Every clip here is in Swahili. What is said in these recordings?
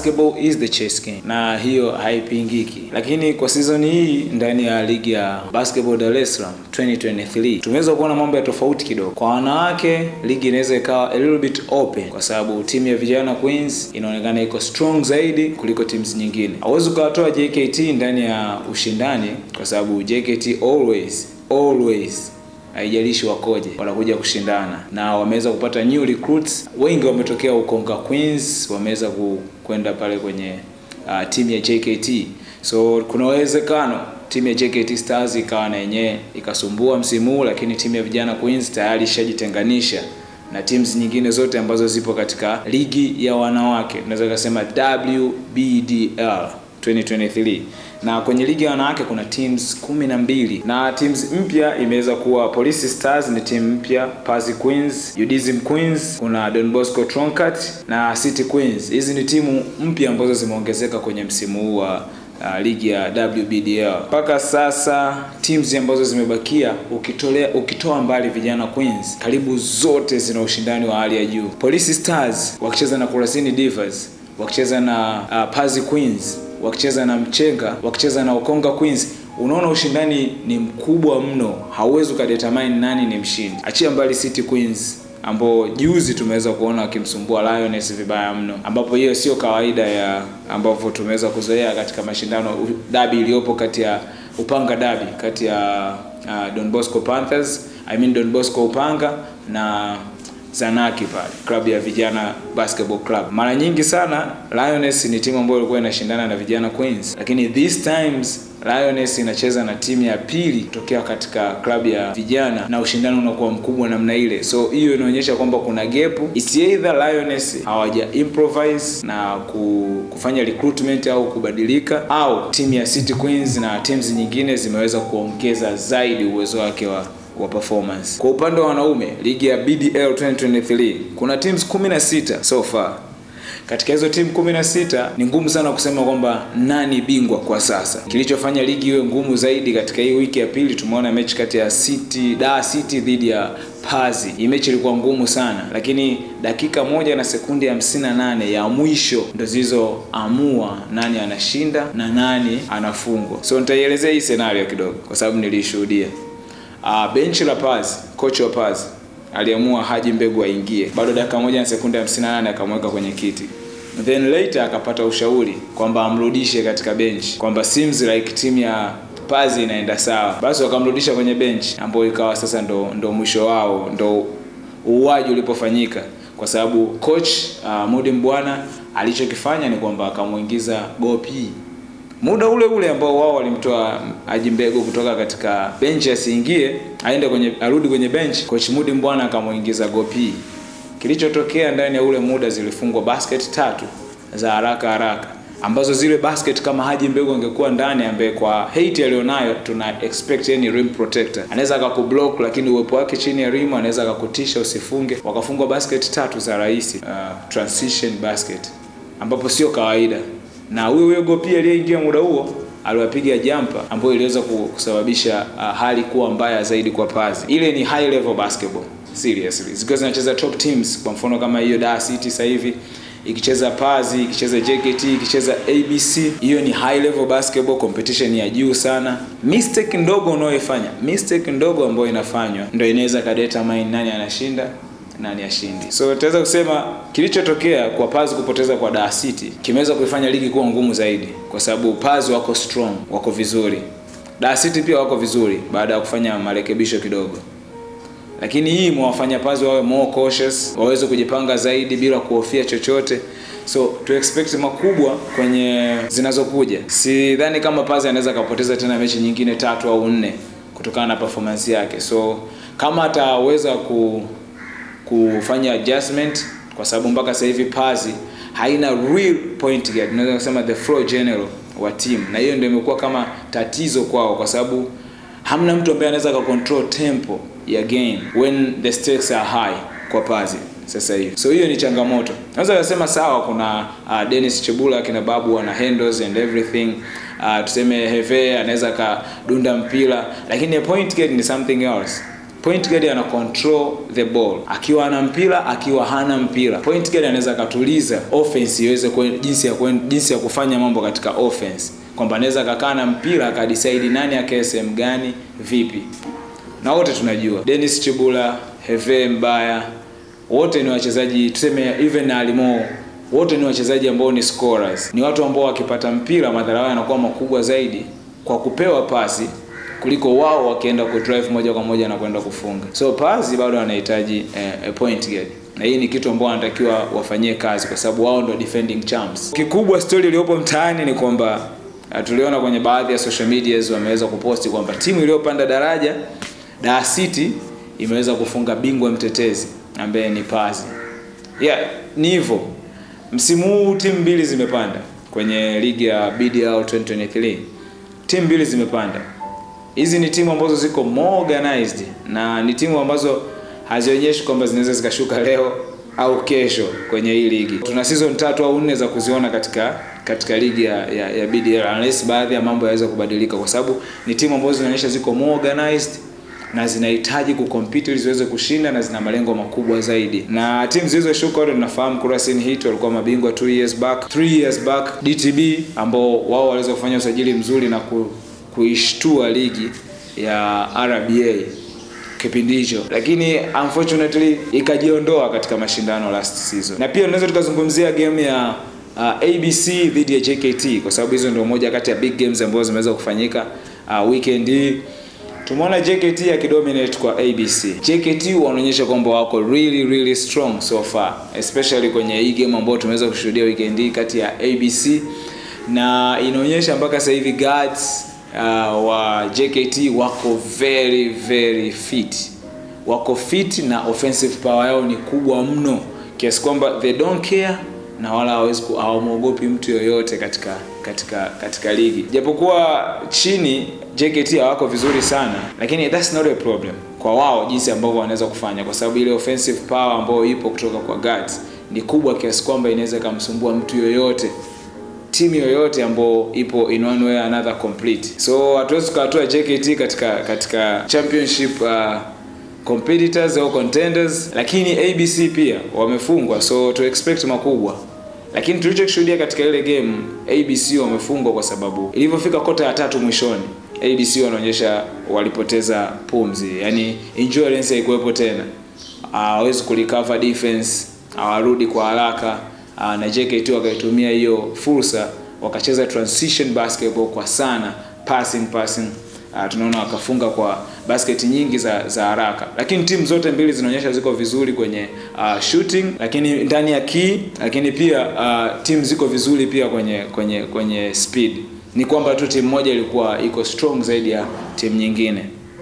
basketball is the chess game na hiyo haipingiki lakini kwa season hii ndani ya ligi ya basketball Dar es Salaam 2023 tumeweza kuona mambo ya tofauti kidogo kwa wanawake ligi inaweza ikawa a little bit open kwa sababu timu ya vijana Queens inaonekana iko strong zaidi kuliko teams nyingine hauwezi ukawatoa JKT ndani ya ushindani kwa sababu JKT always always haijalishi wakoje wanakuja kushindana na wameweza kupata new recruits wengi wametokea ukonga queens wameweza ku- kwenda pale kwenye uh, timu ya jkt so kuna uwezekano timu ya jkt stars ikawa na yenyewe ikasumbua msimu huu lakini timu ya vijana queens tayari ishajitenganisha na teams nyingine zote ambazo zipo katika ligi ya wanawake tunaweza kusema wbdl 2023 na kwenye ligi ya wanawake kuna teams kumi na mbili na teams mpya imeweza kuwa Police Stars ni timu mpya, Pazi Queens, Udism Queens, kuna Don Bosco Troncat na City Queens. Hizi ni timu mpya ambazo zimeongezeka kwenye msimu huu wa uh, ligi ya WBDL. Mpaka sasa teams ambazo zimebakia ukitolea ukitoa mbali vijana Queens, karibu zote zina ushindani wa hali ya juu. Police Stars wakicheza na Kurasini Divas, wakicheza na uh, Pazi Queens wakicheza na Mchenga, wakicheza na Ukonga Queens, unaona ushindani ni mkubwa mno, hauwezi ukadetermine nani ni mshindi. Achia mbali City Queens ambao juzi tumeweza kuona wakimsumbua Lioness vibaya mno, ambapo hiyo sio kawaida ya ambavyo tumeweza kuzoea katika mashindano u- dabi iliyopo kati ya Upanga dabi kati ya uh, Don Bosco Panthers, I mean Don Bosco Upanga na Zanaki pale klabu ya vijana basketball club. Mara nyingi sana Lioness ni timu ambayo ilikuwa inashindana na vijana Queens, lakini this times Lioness inacheza na timu ya pili kutokea katika klabu ya vijana na ushindani unakuwa mkubwa namna ile, so hiyo inaonyesha kwamba kuna gap. It's either Lioness hawaja improvise na ku- kufanya recruitment au kubadilika, au timu ya City Queens na teams nyingine zimeweza kuongeza zaidi uwezo wake wa wa performance. Kwa upande wa wanaume, ligi ya BDL 2023 kuna teams 16 so far. Katika hizo timu 16 ni ngumu sana kusema kwamba nani bingwa kwa sasa. Kilichofanya ligi iwe ngumu zaidi katika hii wiki ya pili, tumeona mechi kati ya City Dar City dhidi ya Pazi. Hii mechi ilikuwa ngumu sana, lakini dakika moja na sekundi 58 ya mwisho ndo zilizoamua nani anashinda na nani anafungwa. So nitaielezea hii scenario kidogo kwa sababu nilishuhudia. Uh, benchi la Paz, kocha wa Paz aliamua Haji Mbegu aingie, bado dakika moja na sekunde 58 akamweka kwenye kiti. Then later akapata ushauri kwamba amrudishe katika benchi, kwamba seems like timu ya Paz inaenda sawa, basi wakamrudisha kwenye benchi, ambayo ikawa sasa ndo, ndo mwisho wao, ndo uuaji ulipofanyika, kwa sababu coach uh, Mudi Mbwana alichokifanya ni kwamba akamuingiza Gopi muda ule ule ambao wao walimtoa Haji Mbegu kutoka katika benchi asiingie aende kwenye arudi kwenye benchi, coach Mudi Mbwana akamuingiza Gopi. Kilichotokea ndani ya ule muda zilifungwa basket tatu za haraka haraka ambazo zile basket kama Haji Mbegu angekuwa ndani, ambaye kwa hate alionayo tuna expect any rim protector, anaweza akakublock, lakini uwepo wake chini ya rim anaweza akakutisha usifunge. Wakafungwa basket tatu za rahisi, uh, transition basket ambapo sio kawaida na huyo huyo Gopi aliyeingia muda huo aliwapiga jumper ambayo iliweza kusababisha uh, hali kuwa mbaya zaidi kwa Pazi. Ile ni high level basketball seriously, zikiwa zinacheza top teams, kwa mfano kama hiyo Dar City sasa hivi ikicheza Pazi, ikicheza JKT, ikicheza ABC, hiyo ni high level basketball, competition ya juu sana. Mistake ndogo unayoifanya, mistake ndogo ambayo inafanywa ndio inaweza kadetermine nani anashinda nani ashindi. So tutaweza kusema kilichotokea kwa Paz kupoteza kwa Dar City kimeweza kuifanya ligi kuwa ngumu zaidi, kwa sababu Paz wako strong, wako vizuri. Dar City pia wako vizuri baada ya kufanya marekebisho kidogo, lakini hii mwafanya Paz wawe more cautious, waweze kujipanga zaidi bila kuhofia chochote. So to expect makubwa kwenye zinazokuja. Sidhani kama Paz anaweza akapoteza tena mechi nyingine tatu au nne kutokana na performance yake. So kama ataweza ku kufanya adjustment kwa sababu mpaka sasa hivi Pazi haina real point guard, unaweza kusema the floor general wa team, na hiyo ndio imekuwa kama tatizo kwao, kwa sababu hamna mtu ambaye anaweza control tempo ya game when the stakes are high kwa Pazi sasa hivi. So hiyo ni changamoto. Naweza kusema sawa, kuna uh, Dennis Chebula kina Babu wana handles and everything uh, tuseme Heve anaweza kadunda mpira, lakini a point guard ni something else point guard ana control the ball akiwa ana mpira akiwa hana mpira point guard anaweza akatuliza offense iweze kwen, jinsi ya kwen, jinsi ya kufanya mambo katika offense kwamba anaweza akakaa na mpira akadecide nani akae sehemu gani vipi na wote tunajua Dennis Chibula Heve Mbaya wote ni wachezaji tuseme even na Alimo wote ni wachezaji ambao ni scorers ni watu ambao wakipata mpira madhara yao yanakuwa makubwa zaidi kwa kupewa pasi kuliko wao wakienda kudrive moja kwa moja na kwenda kufunga so pasi bado wanahitaji eh, point guard na hii ni kitu ambao wanatakiwa wafanyie kazi kwa sababu wao ndio defending champs kikubwa story iliyopo mtaani ni kwamba uh, tuliona kwenye baadhi ya social medias wameweza kuposti kwamba timu iliyopanda daraja Dar City imeweza kufunga bingwa mtetezi ambaye ni Pazi. Yeah, ni hivyo. Msimu huu timu mbili zimepanda kwenye ligi ya BDL 2023. Timu mbili zimepanda. Hizi ni timu ambazo ziko more organized na ni timu ambazo hazionyeshi kwamba zinaweza zikashuka leo au kesho kwenye hii ligi. Tuna season tatu au nne za kuziona katika katika ligi ya, ya, ya BDL unless baadhi ya mambo yaweza kubadilika, kwa sababu ni timu ambazo zinaonyesha ziko more organized na zinahitaji kucompete ili ziweze kushinda na zina malengo makubwa zaidi. Na timu zilizoshuka wote tunafahamu Kurasini Heat walikuwa mabingwa 2 years back, 3 years back DTB ambao wao waliweza kufanya usajili mzuri na ku, kuishtua ligi ya RBA kipindi hicho, lakini unfortunately ikajiondoa katika mashindano last season. Na pia tunaweza tukazungumzia game ya uh, ABC dhidi ya JKT kwa sababu hizo ndio moja kati ya big games ambazo zimeweza kufanyika uh, weekend hii tumeona JKT akidominate kwa ABC. JKT wanaonyesha kwamba wako really really strong so far, especially kwenye hii game ambayo tumeweza kushuhudia weekend hii kati ya ABC na inaonyesha mpaka sasa hivi guards uh, wa JKT wako very very fit, wako fit na offensive power yao ni kubwa mno kiasi kwamba they don't care na wala hawawezi hawamwogopi mtu yoyote katika katika katika ligi japokuwa chini JKT hawako vizuri sana lakini that's not a problem kwa wao jinsi ambavyo wanaweza kufanya kwa sababu ile offensive power ambayo ipo kutoka kwa guards ni kubwa kiasi kwamba inaweza ikamsumbua mtu yoyote timu yoyote ambayo ipo in one way or another complete so hatuwezi tukawatoa JKT katika katika championship uh, competitors au contenders lakini ABC pia wamefungwa so to expect makubwa lakini tulichokishuhudia katika ile game ABC wamefungwa kwa sababu ilivyofika kota ya tatu mwishoni ABC wanaonyesha walipoteza pumzi yani endurance haikuwepo tena hawawezi uh, kurecover defense hawarudi kwa haraka uh, na JKT wakaitumia hiyo fursa wakacheza transition basketball kwa sana passing passing uh, tunaona wakafunga kwa basket nyingi za za haraka lakini timu zote mbili zinaonyesha ziko vizuri kwenye uh, shooting lakini ndani ya key lakini pia uh, timu ziko vizuri pia kwenye kwenye kwenye speed ni kwamba tu timu moja ilikuwa iko strong zaidi ya timu nyingine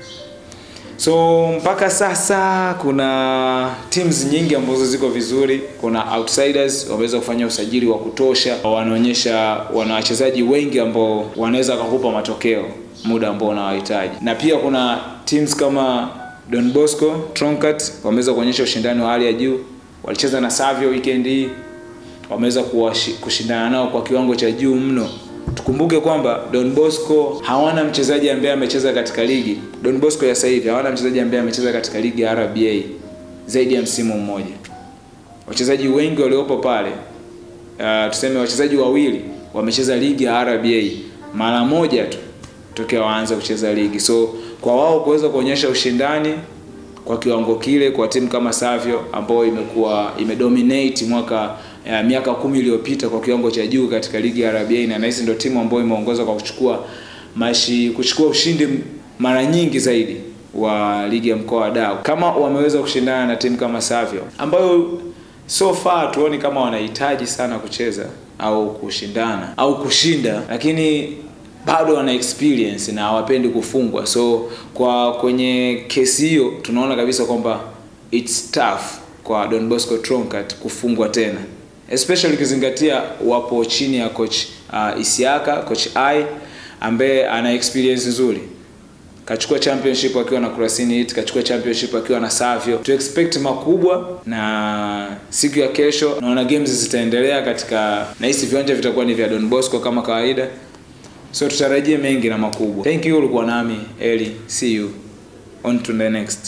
so mpaka sasa kuna teams nyingi ambazo ziko vizuri kuna outsiders wameweza kufanya usajili wa kutosha wanaonyesha wana wachezaji wengi ambao wanaweza wakakupa matokeo muda ambao unawahitaji na pia kuna teams kama Don Bosco Troncat wameweza kuonyesha ushindani wa hali ya juu walicheza na Savio weekend hii wameweza kushindana nao kwa kiwango cha juu mno tukumbuke kwamba Don Bosco hawana mchezaji ambaye amecheza katika ligi Don Bosco ya sasa hivi hawana mchezaji ambaye amecheza katika ligi ya RBA zaidi ya msimu mmoja wachezaji wengi waliopo pale uh, tuseme wachezaji wawili wamecheza ligi ya RBA mara moja tu tokea waanze kucheza ligi so kwa wao kuweza kuonyesha ushindani kwa kiwango kile kwa timu kama Savio ambayo imekuwa imedominate mwaka ya miaka kumi iliyopita kwa kiwango cha juu katika ligi ya RBA na nahisi ndio timu ambayo imeongoza kwa kuchukua mashi kuchukua ushindi mara nyingi zaidi wa ligi ya mkoa wa Dar. Kama wameweza kushindana na timu kama Savio ambayo so far tuoni kama wanahitaji sana kucheza au kushindana au kushinda, lakini bado wana experience na hawapendi kufungwa. So kwa kwenye kesi hiyo tunaona kabisa kwamba it's tough kwa Don Bosco Troncat kufungwa tena especially ukizingatia wapo chini ya coach uh, Isiaka coach I ambaye ana experience nzuri kachukua championship akiwa na Kurasini Heat, kachukua championship akiwa na Savio. To expect makubwa, na siku ya kesho naona games zitaendelea katika, nahisi viwanja vitakuwa ni vya Don Bosco kama kawaida, so tutarajie mengi na makubwa. Thank you, ulikuwa nami Eli, see you on to the next.